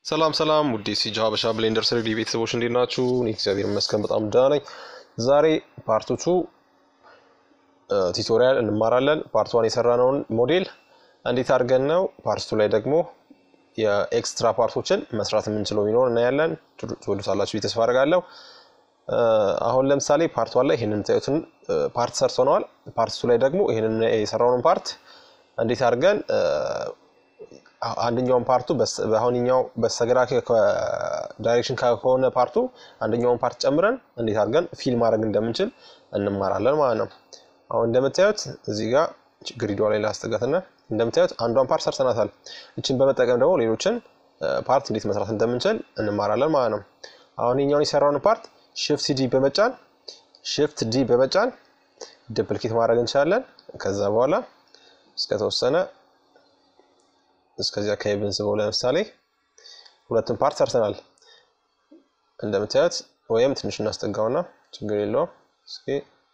ሰላም ሰላም ውዴ ሲጃ ሀበሻ ብሌንደር ስሪዲ ቤተሰቦች እንዴት ናችሁ? እኔ እግዚአብሔር ይመስገን በጣም ደህና ነኝ። ዛሬ ፓርቶቹ ቱቶሪያል እንማራለን። ፓርት ዋን የሰራነውን ሞዴል እንዴት አድርገን ነው ፓርቱ ላይ ደግሞ የኤክስትራ ፓርቶችን መስራት የምንችለው ቢኖር እናያለን። ትወዱታላችሁ ብዬ ተስፋ አደርጋለሁ። አሁን ለምሳሌ ፓርት ዋን ላይ ይህንን የምታዩትን ፓርት ሰርተነዋል። ፓርት ቱ ላይ ደግሞ ይህንን የሰራውን ፓርት እንዴት አድርገን አንደኛውን ፓርቱ በአሁንኛው በስተግራ ዳይሬክሽን ከሆነ ፓርቱ አንደኛውን ፓርት ጨምረን እንዴት አድርገን ፊል ማድረግ እንደምንችል እንማራለን ማለት ነው። አሁን እንደምታዩት እዚህ ጋር ግሪዷ ላይ ላስጠጋትና እንደምታዩት አንዷን ፓርት ሰርተናታል። እችን በመጠቀም ደግሞ ሌሎችን ፓርት እንዴት መስራት እንደምንችል እንማራለን ማለት ነው። አሁን የኛውን የሰራውን ፓርት ሽፍት ዲ በመጫን ሽፍት ዲ በመጫን ዱፕሊኬት ማድረግ እንችላለን። ከዛ በኋላ እስከተወሰነ እስከዚህ አካባቢ ብንስበው ለምሳሌ ሁለቱን ፓርት ሰርተናል እንደምታዩት። ወይም ትንሽ እናስጠጋውና ችግር የለውም እስኪ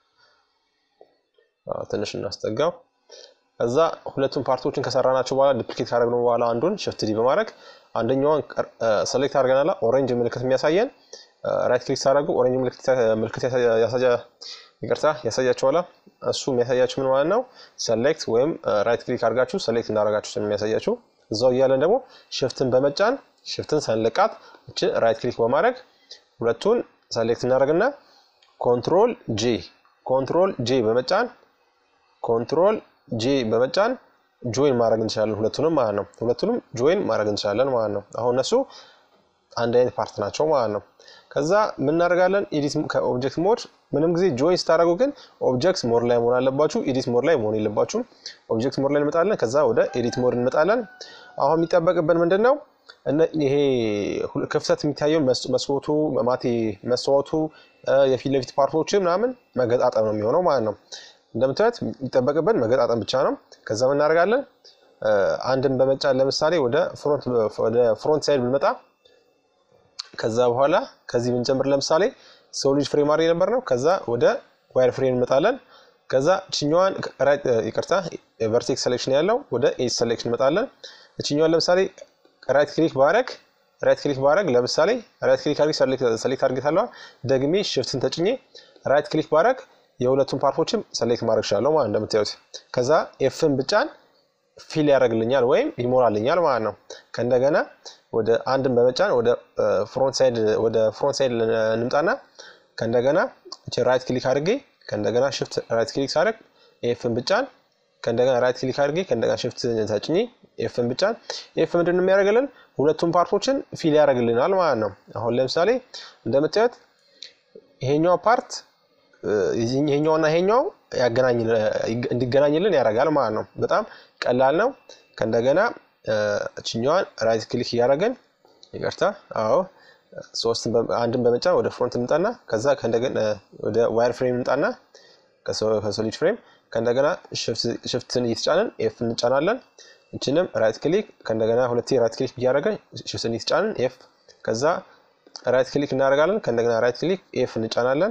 ትንሽ እናስጠጋው። ከዛ ሁለቱን ፓርቶችን ከሰራናቸው በኋላ ዱፕሊኬት ካደረግነው በኋላ አንዱን ሽፍት ዲ በማድረግ አንደኛዋን ሰሌክት አድርገናላ ኦሬንጅ ምልክት የሚያሳየን ራይት ክሊክ ሳደርጉ ኦሬንጅ ምልክት ያሳያ ይቅርታ ያሳያችኋላ። እሱ የሚያሳያችሁ ምን ማለት ነው? ሰሌክት ወይም ራይት ክሊክ አድርጋችሁ ሰሌክት እንዳደረጋችሁ የሚያሳያችሁ እዛው እያለን ደግሞ ሽፍትን በመጫን ሽፍትን ሰንልቃት እችን ራይት ክሊክ በማድረግ ሁለቱን ሰሌክት እናደርግና ኮንትሮል ጄ ኮንትሮል ጄ በመጫን ኮንትሮል ጄ በመጫን ጆይን ማድረግ እንችላለን። ሁለቱንም ማለት ነው። ሁለቱንም ጆይን ማድረግ እንችላለን ማለት ነው። አሁን እነሱ አንድ አይነት ፓርት ናቸው ማለት ነው። ከዛ ምን እናደርጋለን? ኤዲት ከኦብጀክት ሞድ ምንም ጊዜ ጆይን ስታደርጉ ግን ኦብጀክት ሞድ ላይ መሆን አለባችሁ። ኤዲት ሞድ ላይ መሆን የለባችሁም። ኦብጀክት ሞድ ላይ እንመጣለን። ከዛ ወደ ኤዲት ሞድ እንመጣለን። አሁን የሚጠበቅብን ምንድን ነው? ይሄ ክፍተት የሚታየው መስኮቱ ማቴ መስታወቱ የፊት ለፊት ፓርቶች ምናምን መገጣጠም ነው የሚሆነው ማለት ነው። እንደምታዩት የሚጠበቅብን መገጣጠም ብቻ ነው። ከዛ ምን እናደርጋለን? አንድን በመጫን ለምሳሌ ወደ ፍሮንት ሳይድ ብንመጣ ከዛ በኋላ ከዚህ ብንጀምር ለምሳሌ ሰው ልጅ ፍሬም አድርገን ነበር ነው። ከዛ ወደ ዋይር ፍሬም እንመጣለን። ከዛ ችኛዋን ይቅርታ ቨርቴክስ ሴሌክሽን ያለው ወደ ኤጅ ሴሌክሽን እንመጣለን። እችኛዋን ለምሳሌ ራይት ክሊክ ባረግ ራይት ክሊክ ባረግ ለምሳሌ ራይት ክሊክ አድርጌ ሰሌክት አድርጌታለሁ። ደግሜ ሽፍትን ተጭኜ ራይት ክሊክ ባረግ የሁለቱን ፓርቶችም ሰሌክት ማድረግ እችላለሁ ማለት እንደምታዩት። ከዛ ኤፍን ብጫን ፊል ያደርግልኛል ወይም ይሞላልኛል ማለት ነው። ከእንደገና ወደ አንድን በመጫን ወደ ፍሮንት ሳይድ ወደ ፍሮንት ሳይድ እንምጣና ከእንደገና ራይት ክሊክ አድርጌ ከእንደገና ሽፍት ራይት ክሊክ ሳደርግ ኤፍን ብጫን ከእንደገና ራይት ክሊክ አድርጌ ከእንደገና ሽፍት ተጭኜ ኤፍን ብጫን ኤፍ ምንድን ነው የሚያደርግልን? ሁለቱም ፓርቶችን ፊል ያደርግልናል ማለት ነው። አሁን ለምሳሌ እንደምታዩት ይሄኛው ፓርት ይሄኛውና ይሄኛው እንዲገናኝልን ያደርጋል ማለት ነው። በጣም ቀላል ነው። ከእንደገና እችኛዋን ራይት ክሊክ እያደረግን ይቅርታ፣ አዎ ሶስትን አንድን በመጫን ወደ ፍሮንት እንምጣና ከዛ ከእንደገና ወደ ዋይር ፍሬም እንምጣና ከሶሊድ ፍሬም ከእንደገና ሽፍትን እየተጫንን ኤፍ እንጫናለን። እችንም ራይት ክሊክ ከእንደገና ሁለቴ ራይት ክሊክ እያደረገን ሽፍትን እየተጫንን ኤፍ ከዛ ራይት ክሊክ እናደርጋለን። ከእንደገና ራይት ክሊክ ኤፍ እንጫናለን።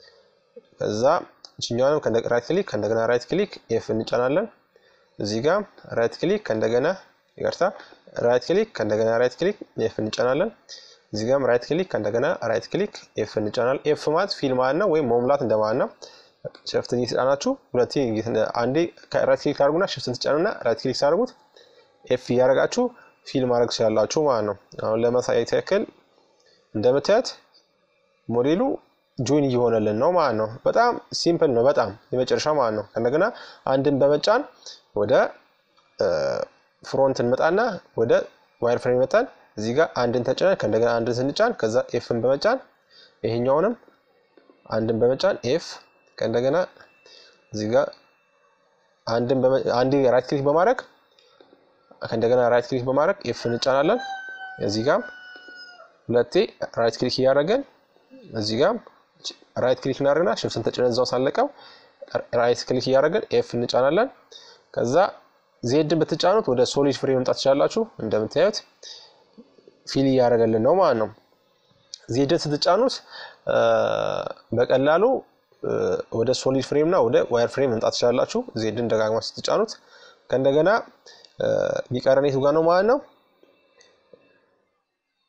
ከዛ እችኛዋንም ራይት ክሊክ ከእንደገና ራይት ክሊክ ኤፍ እንጫናለን። እዚህ ጋር ራይት ክሊክ ከእንደገና ይቅርታ ራይት ክሊክ ከእንደገና ራይት ክሊክ ኤፍ እንጫናለን። እዚህ ጋርም ራይት ክሊክ ከእንደገና ራይት ክሊክ ኤፍ እንጫናለን። ኤፍ ማለት ፊል ማለት ነው ወይም መሙላት እንደማለት ነው። ሽፍትን እየተጫናችሁ ሁለቴ አንዴ ራይት ክሊክ ታደርጉና ሽፍትን ትጫኑና ራይት ክሊክ ታደርጉት ኤፍ እያደረጋችሁ ፊል ማድረግ ትችላላችሁ ማለት ነው። አሁን ለማሳየት ያክል እንደምታዩት ሞዴሉ ጆይን እየሆነልን ነው ማለት ነው። በጣም ሲምፕል ነው፣ በጣም የመጨረሻ ማለት ነው። ከእንደገና አንድን በመጫን ወደ ፍሮንት እንመጣና ወደ ዋይር ፍሬም መጣን። እዚህ ጋር አንድን ተጭነን ከእንደገና አንድን ስንጫን ከዛ ኤፍን በመጫን ይሄኛውንም አንድን በመጫን ኤፍ ከእንደገና እዚህ ጋር አንድን አንድ ራይት ክሊክ በማድረግ ከእንደገና ራይት ክሊክ በማድረግ ኤፍ እንጫናለን። እዚህ ጋር ሁለቴ ራይት ክሊክ እያደረገን እዚህ ጋር ራይት ክሊክ እናደርግና ሽፍትን ተጭነን እዛው ሳለቀው ራይት ክሊክ እያደረገን ኤፍ እንጫናለን። ከዛ ዜድን ብትጫኑት ወደ ሶሊድ ፍሬም መምጣት ትችላላችሁ። እንደምታዩት ፊል እያደረገልን ነው ማለት ነው። ዜድን ስትጫኑት በቀላሉ ወደ ሶሊድ ፍሬም እና ወደ ዋየር ፍሬም መምጣት ትችላላችሁ። ዜድን ደጋግማ ስትጫኑት ከእንደገና የሚቀረን የቱ ጋር ነው ማለት ነው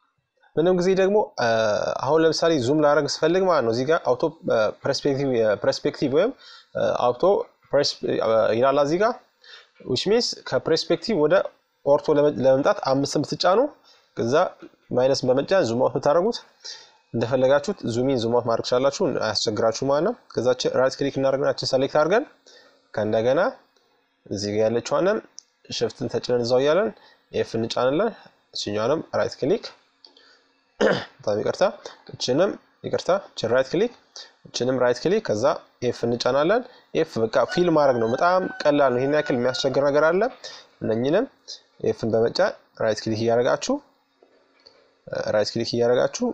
ምንም ጊዜ ደግሞ አሁን ለምሳሌ ዙም ላደረግ ስፈልግ ማለት ነው እዚህ ጋር አውቶ ፐርስፔክቲቭ ወይም አውቶ ይላል እዚህ ጋር ዊች ሚንስ ከፐርስፔክቲቭ ወደ ኦርቶ ለመምጣት አምስትን ብትጫኑ ከዛ ማይነስ በመጫን ዙም አውት ብታደረጉት እንደፈለጋችሁት ዙሚን ዙም አውት ማድረግ ቻላችሁ፣ አያስቸግራችሁ ማለት ነው። ከዛ ራይት ክሊክ እናደርግናችን ሰሌክት አድርገን ከእንደገና እዚህ ጋር ያለችዋንም ሽፍትን ተጭነን እዛው እያለን ኤፍ እንጫንለን። እችኛዋንም ራይት ክሊክ በጣም ይቅርታ፣ እችንም ይቅርታ፣ እችን ራይት ክሊክ፣ እችንም ራይት ክሊክ፣ ከዛ ኤፍ እንጫናለን። ኤፍ በቃ ፊል ማድረግ ነው። በጣም ቀላል ነው። ይህን ያክል የሚያስቸግር ነገር አለ? እነኝንም ኤፍን በመጫን ራይት ክሊክ እያደረጋችሁ ራይት ክሊክ እያደረጋችሁ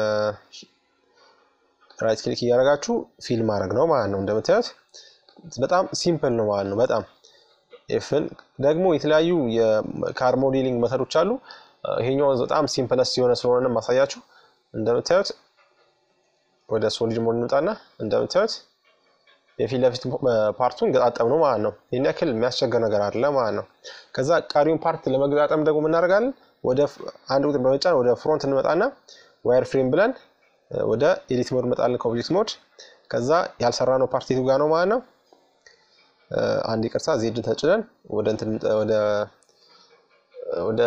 ራይት ክሊክ እያደረጋችሁ ፊል ማድረግ ነው ማለት ነው። እንደምታዩት በጣም ሲምፕል ነው ማለት ነው። በጣም ኤፍን ደግሞ የተለያዩ የካር ሞዴሊንግ መተዶች አሉ። ይሄኛው በጣም ሲምፕለስ የሆነ ስለሆነ ማሳያችሁ። እንደምታዩት ወደ ሶሊድ ሞድ እንውጣና እንደምታዩት የፊት ለፊት ፓርቱን ገጣጠም ነው ማለት ነው። ይህን ያክል የሚያስቸግር ነገር አለ ማለት ነው። ከዛ ቀሪውን ፓርት ለመገጣጠም ደግሞ እናደርጋለን ወደ አንድ ቁጥር በመጫን ወደ ፍሮንት እንመጣና ዋየር ፍሬም ብለን ወደ ኤዲት ሞድ እንመጣለን ከኦብጀክት ሞድ። ከዛ ያልሰራ ነው ፓርት የቱ ጋር ነው ማለት ነው። አንድ ይቅርታ ዜድን ተጭነን ወደ እንትን ወደ ወደ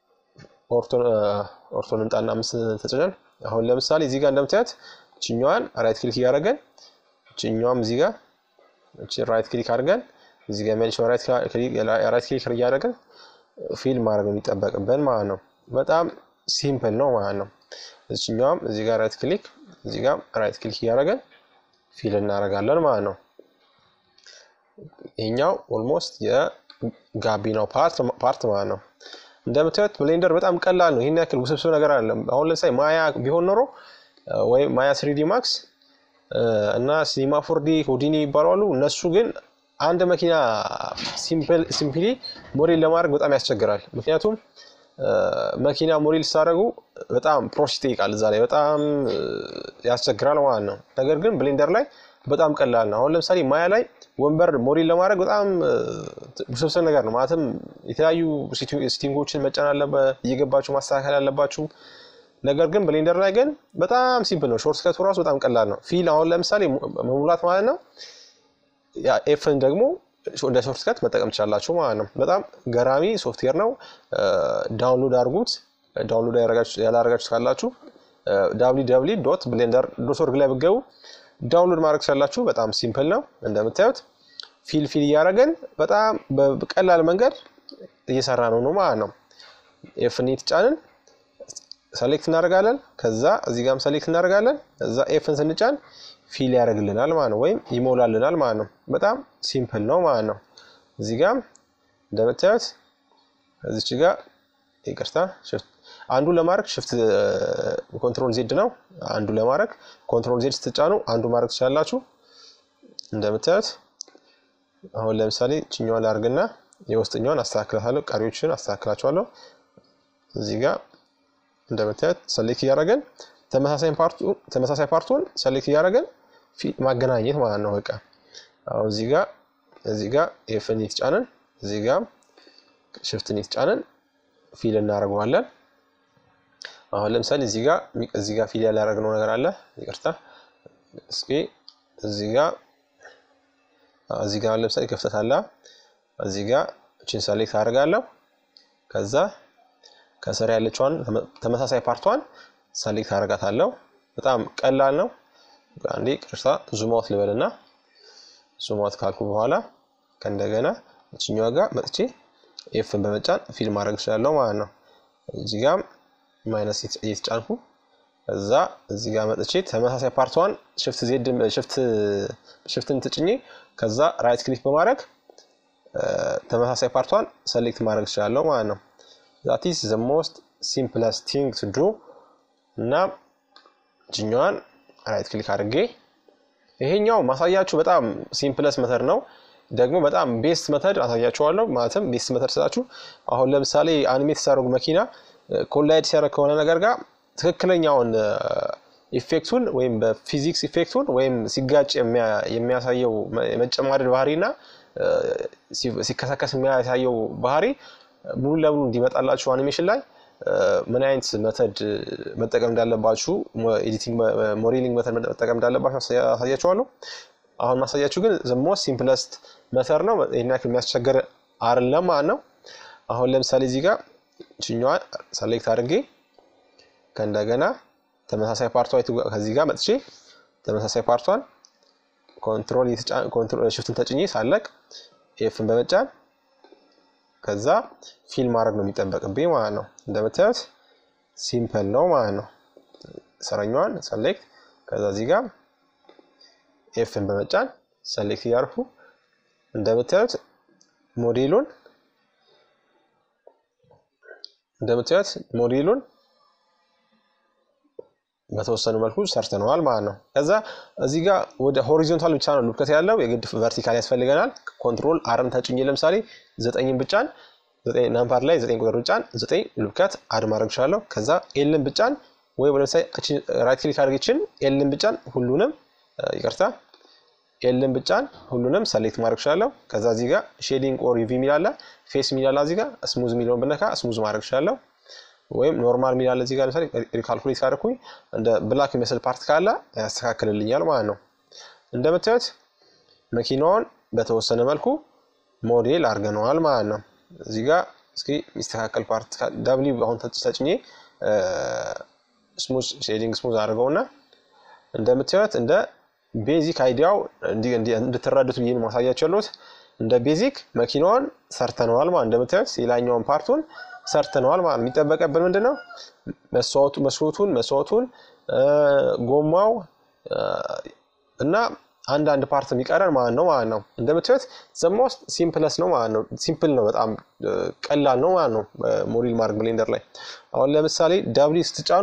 ኦርቶን እንጣና አምስት ተጭነን አሁን ለምሳሌ እዚህ ጋር እንደምታዩት እችኛዋን ራይት ክሊክ እያደረገን እችኛዋም እዚህ ጋር ራይት ክሊክ አድርገን እዚህ ጋር የሚያልሽው ራይት ክሊክ እያደረገን ፊል ማድረግ የሚጠበቅብን ማለት ነው። በጣም ሲምፕል ነው ማለት ነው። እዚችኛዋም እዚህ ጋር ራይት ክሊክ እዚህ ጋር ራይት ክሊክ እያደረገን ፊል እናደርጋለን ማለት ነው። ይሄኛው ኦልሞስት የጋቢናው ፓርት ማለት ነው። እንደምታዩት ብሌንደር በጣም ቀላል ነው። ይህን ያክል ውስብስብ ነገር አይደለም። አሁን ለምሳሌ ማያ ቢሆን ኖሮ ወይም ማያ ስሪዲ ማክስ እና ሲኒማ ፎርዲ ሆዲኒ ይባላሉ። እነሱ ግን አንድ መኪና ሲምፕሊ ሞዴል ለማድረግ በጣም ያስቸግራል። ምክንያቱም መኪና ሞዴል ስታደርጉ በጣም ፕሮሰስ ይጠይቃል። እዛ ላይ በጣም ያስቸግራል ማለት ነው። ነገር ግን ብሌንደር ላይ በጣም ቀላል ነው። አሁን ለምሳሌ ማያ ላይ ወንበር ሞዴል ለማድረግ በጣም ውስብስብ ነገር ነው። ማለትም የተለያዩ ሲቲንጎችን መጫን አለበት፣ እየገባችሁ ማስተካከል አለባችሁ። ነገር ግን ብሌንደር ላይ ግን በጣም ሲምፕል ነው። ሾርት ከቱ ራሱ በጣም ቀላል ነው። ፊል አሁን ለምሳሌ መሙላት ማለት ነው ኤፍን ደግሞ እንደ ሾርት ከት መጠቀም ትችላላችሁ ማለት ነው። በጣም ገራሚ ሶፍትዌር ነው። ዳውንሎድ አድርጉት። ዳውንሎድ ያላረጋችሁት ካላችሁ ዳብሊ ዳብሊ ዶት ብሌንደር ዶት ኦርግ ላይ ብገቡ ዳውንሎድ ማድረግ ትችላላችሁ። በጣም ሲምፕል ነው። እንደምታዩት ፊል ፊል እያደረገን በጣም በቀላል መንገድ እየሰራ ነው ነው ማለት ነው። ኤፍን የተጫንን ሰሌክት እናደርጋለን። ከዛ እዚህ ጋርም ሰሌክት እናደርጋለን። እዛ ኤፍን ስንጫን ፊል ያደርግልናል ማለት ነው፣ ወይም ይሞላልናል ማለት ነው። በጣም ሲምፕል ነው ማለት ነው። እዚህ ጋር እንደምታዩት እዚች ጋር ይቅርታ፣ አንዱ ለማድረግ ሽፍት ኮንትሮል ዜድ ነው። አንዱ ለማድረግ ኮንትሮል ዜድ ስትጫኑ አንዱ ማድረግ ትችላላችሁ። እንደምታዩት አሁን ለምሳሌ ችኛዋን ላድርግና የውስጥኛዋን አስተካክላታለሁ፣ ቀሪዎችን አስተካክላቸዋለሁ። እዚህ ጋር እንደምታዩት ሰሌክት እያደረገን ተመሳሳይ ፓርቱን ሰሌክት እያደረገን ማገናኘት ማለት ነው። በቃ አሁን እዚህ ጋር እዚህ ጋር ኤፍን የተጫንን እዚህ ጋር ሽፍትን የተጫንን ፊል እናደርገዋለን። አሁን ለምሳሌ እዚህ ጋር እዚህ ጋር ፊል ያላደረግነው ነገር አለ። ይቅርታ እስኪ እዚህ ጋር እዚህ ጋር ለምሳሌ ክፍተት አለ። እዚህ ጋር እችን ሰሌክት አደርጋለሁ። ከዛ ከስር ያለችዋን ተመሳሳይ ፓርቷን ሰሌክት አደርጋታለሁ። በጣም ቀላል ነው። አንዴ ቅርሳ ዙማውት ልበልና ዙማውት ካልኩ በኋላ ከእንደገና እችኛዋ ጋር መጥቼ ኤፍን በመጫን ፊል ማድረግ እችላለሁ ማለት ነው። እዚህ ጋር ማይነስ እየተጫንኩ እዛ እዚህ ጋር መጥቼ ተመሳሳይ ፓርቷን ሽፍት ዜድ ሽፍትን ትጭኜ ከዛ ራይት ክሊክ በማድረግ ተመሳሳይ ፓርቷን ሰሌክት ማድረግ እችላለሁ ማለት ነው። ዛት ኢዝ ዘ ሞስት ሲምፕለስት ቲንግ ቱ ዱ እና ችኛዋን ራይት ክሊክ አድርጌ ይሄኛው ማሳያችሁ በጣም ሲምፕለስ መተድ ነው። ደግሞ በጣም ቤስት መተድ አሳያችኋለሁ። ማለትም ቤስት መተድ ስላችሁ አሁን ለምሳሌ አኒሜት ሲያደርጉ መኪና ኮላይድ ሲያደርግ ከሆነ ነገር ጋር ትክክለኛውን ኢፌክቱን ወይም በፊዚክስ ኢፌክቱን ወይም ሲጋጭ የሚያሳየው የመጨማደድ ባህሪ እና ሲከሰከስ የሚያሳየው ባህሪ ሙሉ ለሙሉ እንዲመጣላችሁ አኒሜሽን ላይ ምን አይነት መተድ መጠቀም እንዳለባችሁ ኤዲቲንግ ሞዴሊንግ መተድ መጠቀም እንዳለባችሁ አሳያችኋለሁ። አሁን ማሳያችሁ ግን ሞስት ሲምፕለስት መተድ ነው። ይህን ያክል የሚያስቸግር አይደለም ማለት ነው። አሁን ለምሳሌ እዚህ ጋር ችኛዋ ሰሌክት አድርጌ ከእንደገና ተመሳሳይ ፓርቷ ከዚህ ጋር መጥቼ ተመሳሳይ ፓርቷን ኮንትሮል ሽፍትን ተጭኜ ሳለቅ ኤፍን በመጫን ከዛ ፊል ማድረግ ነው የሚጠበቅብኝ ማለት ነው። እንደምታዩት ሲምፕል ነው ማለት ነው። ሰረኛዋን ሰሌክት ከዛ እዚህ ጋር ኤፍን በመጫን ሰሌክት እያርፉ እንደምታዩት ሞዴሉን እንደምታዩት ሞዴሉን በተወሰኑ መልኩ ሰርተነዋል ማለት ነው። ከዛ እዚህ ጋር ወደ ሆሪዞንታል ብቻ ነው ሉብከት ያለው የግድ ቨርቲካል ያስፈልገናል። ኮንትሮል አርን ተጭኜ ለምሳሌ ዘጠኝን ብጫን ናምፓድ ላይ ዘጠኝ ቁጥር ብጫን ዘጠኝ ሉብከት አድ ማድረግ እችላለሁ። ከዛ ኤልን ብጫን ወይ ለምሳሌ ራይት ክሊክ አድርጌችን ኤልን ብጫን ሁሉንም ይቅርታ ኤልን ብጫን ሁሉንም ሰሌክት ማድረግ እችላለሁ። ከዛ እዚህ ጋር ሼዲንግ ኦር ዩቪ የሚላለ ፌስ የሚላለ እዚህ ጋር ስሙዝ የሚለውን ብነካ ስሙዝ ማድረግ እችላለሁ። ወይም ኖርማል የሚላለ እዚህ ጋር ለምሳሌ ሪካልኩሌት ካደረኩኝ እንደ ብላክ የሚመስል ፓርት ካለ ያስተካክልልኛል ማለት ነው። እንደምታዩት መኪናውን በተወሰነ መልኩ ሞዴል አድርገነዋል ማለት ነው። እዚህ ጋር እስኪ የሚስተካከል ፓርት ዳብሊ አሁን ተጭኜ ስሙዝ ሼዲንግ ስሙዝ አድርገውና እንደምታዩት እንደ ቤዚክ አይዲያው እንድትረዱት ብዬ ማሳያቸው ያለሁት እንደ ቤዚክ መኪናዋን ሰርተነዋል ማለት እንደምታዩት የላኛውን ፓርቱን ሰርተነዋል ማለት የሚጠበቀብን ምንድን ነው? መስታወቱን መስታወቱን ጎማው እና አንዳንድ ፓርት የሚቀረን ማለት ነው ማለት ነው። እንደምታዩት ዘሞስት ሲምፕለስ ነው ማለት ነው። ሲምፕል ነው፣ በጣም ቀላል ነው ማለት ነው። ሞዴል ማድረግ ብሌንደር ላይ አሁን ለምሳሌ ዳብሊ ስትጫኑ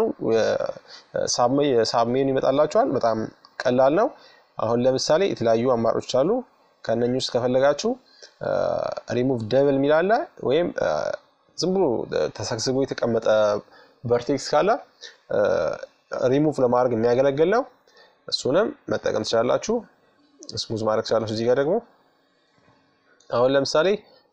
ሳብሜኑ ይመጣላችኋል። በጣም ቀላል ነው። አሁን ለምሳሌ የተለያዩ አማራጮች አሉ። ከእነኚህ ውስጥ ከፈለጋችሁ ሪሙቭ ደብል የሚላለ ወይም ዝም ብሎ ተሰግስቦ የተቀመጠ ቨርቴክስ ካለ ሪሙቭ ለማድረግ የሚያገለግል ነው። እሱንም መጠቀም ትችላላችሁ። ስሙዝ ማድረግ ትችላላችሁ። እዚህ ጋር ደግሞ አሁን ለምሳሌ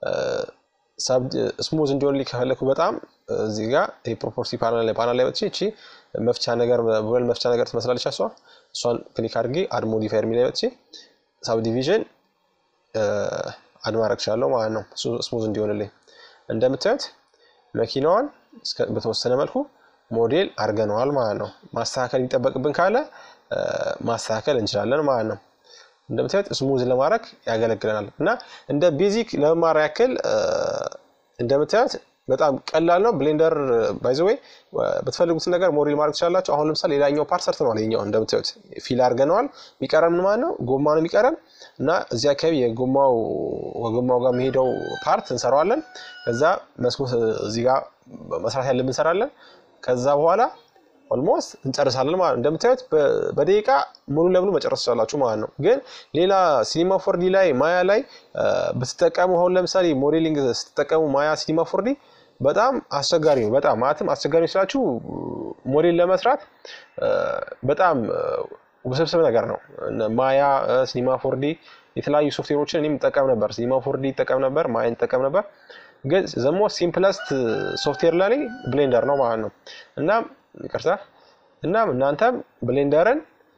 ስሙዝ እንዲሆን ከፈለኩ በጣም እዚህ ጋር የፕሮፖርቲ ፓናል ላይ ፓናል ላይ መጥቼ እቺ መፍቻ ነገር ቡለን መፍቻ ነገር ትመስላለች። እሷ እሷን ክሊክ አድርጌ አድ ሞዲፋየር የሚል ላይ መጥቼ ሳብ ዲቪዥን አድ ማድረግ እችላለሁ ማለት ነው ስሙዝ እንዲሆንልኝ እንደምታዩት መኪናዋን በተወሰነ መልኩ ሞዴል አድርገነዋል ማለት ነው። ማስተካከል የሚጠበቅብን ካለ ማስተካከል እንችላለን ማለት ነው። እንደምታዩት ስሙዝ ለማድረግ ያገለግለናል እና እንደ ቤዚክ ለመማር ያክል እንደምታዩት በጣም ቀላል ነው። ብሌንደር ባይዘወይ በተፈልጉትን ነገር ሞዴል ማድረግ ትችላላችሁ። አሁን ለምሳሌ ሌላኛው ፓርት ሰርተነዋል። ይኛው እንደምታዩት ፊል አድርገነዋል። የሚቀረን ምን ማለት ነው? ጎማ ነው የሚቀረን እና እዚህ አካባቢ የጎማው ከጎማው ጋር የሚሄደው ፓርት እንሰራዋለን። ከዛ መስኮት እዚህ ጋር መስራት ያለብን እንሰራለን። ከዛ በኋላ ኦልሞስት እንጨርሳለን ማለት ነው። እንደምታዩት በደቂቃ ሙሉ ለሙሉ መጨረስ ትችላላችሁ ማለት ነው። ግን ሌላ ሲኒማ ፎርዲ ላይ ማያ ላይ ብትጠቀሙ አሁን ለምሳሌ ሞዴሊንግ ስትጠቀሙ ማያ ሲኒማ ፎርዲ በጣም አስቸጋሪ ነው። በጣም ማለትም አስቸጋሪ ስላችሁ ሞዴል ለመስራት በጣም ውስብስብ ነገር ነው። ማያ፣ ሲኒማ ፎርዲ የተለያዩ ሶፍትዌሮችን እኔም ጠቀም ነበር። ሲኒማ ፎርዲ ይጠቀም ነበር፣ ማያን ይጠቀም ነበር። ግን ዘሞ ሲምፕለስት ሶፍትዌር ለኔ ብሌንደር ነው ማለት ነው። እና ይቅርታ እናም እናንተም ብሌንደርን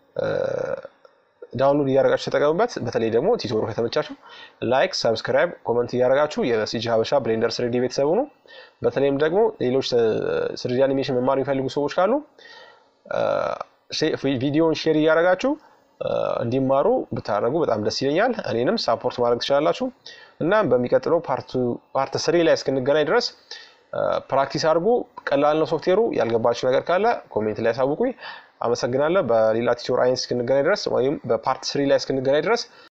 ዳውንሎድ እያደረጋችሁ ተጠቀሙበት። በተለይ ደግሞ ቲቶሩ ከተመቻችሁ ላይክ፣ ሰብስክራይብ፣ ኮመንት እያደረጋችሁ የሲጂ ሀበሻ ብሌንደር ስሪዲ ቤተሰቡ ነው። በተለይም ደግሞ ሌሎች ስሪዲ አኒሜሽን መማር የሚፈልጉ ሰዎች ካሉ ቪዲዮውን ሼር እያደረጋችሁ እንዲማሩ ብታደረጉ በጣም ደስ ይለኛል። እኔንም ሳፖርት ማድረግ ትችላላችሁ። እናም በሚቀጥለው ፓርት ስሪ ላይ እስክንገናኝ ድረስ ፕራክቲስ አድርጉ። ቀላል ነው ሶፍትዌሩ። ያልገባችሁ ነገር ካለ ኮሜንት ላይ ያሳውቁኝ። አመሰግናለሁ። በሌላ ቲቶር አይነት እስክንገናኝ ድረስ ወይም በፓርት ስሪ ላይ እስክንገናኝ ድረስ